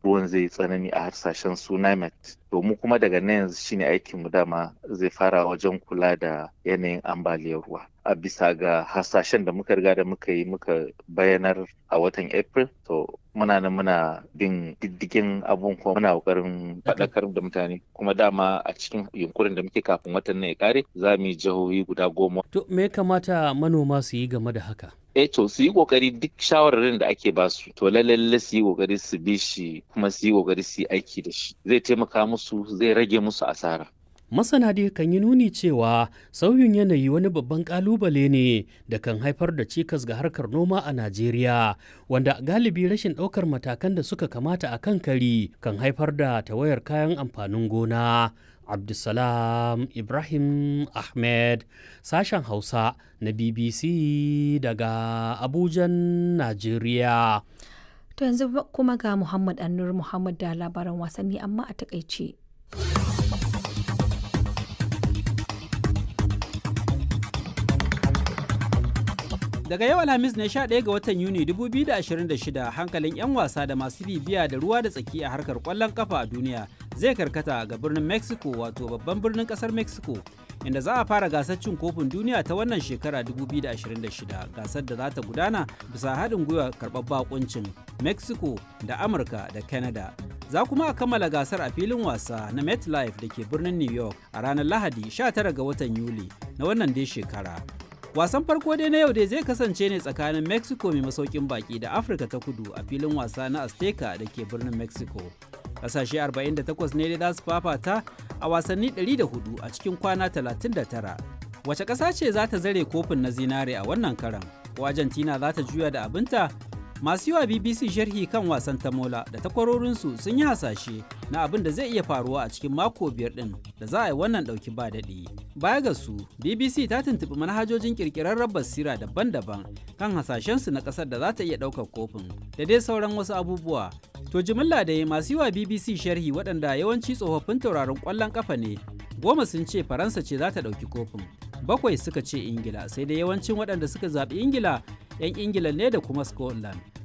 ruwan zai tsanani a harsashen su NIMET. To mu kuma daga nan yanzu shine aikin mu dama zai fara wajen kula da yanayin ambaliyar ruwa. A bisa ga hasashen da muka riga da muka yi muka bayanar a watan April to muna nan muna bin diddigin abun kuma muna kokarin faɗakar da mutane kuma dama a cikin yunkurin da muke kafin watan nan ya kare za mu yi jihohi guda goma. To me kamata manoma su yi game da haka? eh to su yi kokari duk shawararin da ake ba su to lalle su yi kokari su bi shi kuma su yi kokari su yi aiki da shi zai taimaka musu zai rage musu asara Masana dai kan yi nuni cewa sauyin yanayi wani babban kalubale ne da kan haifar da cikas ga harkar noma a Najeriya, wanda galibi rashin ɗaukar matakan da suka kamata a kan kari kan haifar da tawayar kayan amfanin gona. Abdulsalam Ibrahim Ahmed, sashen Hausa na BBC daga Abujan, Najeriya. To yanzu kuma ga Muhammad Annur Muhammad da labaran wasanni amma a takaice. Daga yau Alhamis ne 11 ga watan Yuni 2026 hankalin 'yan wasa da masu bibiya da ruwa da tsaki a harkar kwallon kafa a duniya zai karkata ga birnin Mexico wato babban birnin kasar Mexico inda za a fara gasar cin kofin duniya ta wannan shekara 2026 gasar da za ta gudana bisa haɗin gwiwa karɓar bakuncin Mexico da Amurka da Canada. Za kuma a kammala gasar a filin wasa na MetLife da ke birnin New York a ranar Lahadi 19 ga watan Yuli na wannan dai shekara. Wasan farko dai na yau dai zai kasance ne tsakanin Mexico mai masaukin baki da Afirka ta kudu a filin wasa na Azteca da ke birnin Mexico. Kasashe 48 ne dai za su fafata a wasanni 104 a cikin kwana 39. Wace ƙasa ce za ta zare kofin na zinare a wannan karan? Ko Argentina za ta juya da abinta? Masu yiwa BBC sharhi kan wasan tamola da takwarorinsu sun yi hasashe na abin da zai iya faruwa a cikin mako biyar ɗin da za a yi wannan ɗauki ba daɗi. Baya ga su, BBC ta tuntuɓi manhajojin ƙirƙirarren basira daban-daban kan hasashensu na ƙasar da za ta iya ɗaukar kofin da dai sauran wasu abubuwa. To jimilla da masu yiwa BBC sharhi waɗanda yawanci tsofaffin tauraron ƙwallon ƙafa ne, goma sun ce Faransa ce za ta ɗauki kofin. Bakwai suka ce Ingila, sai dai yawancin waɗanda suka zaɓi Ingila 'yan ingila ne da kuma scotland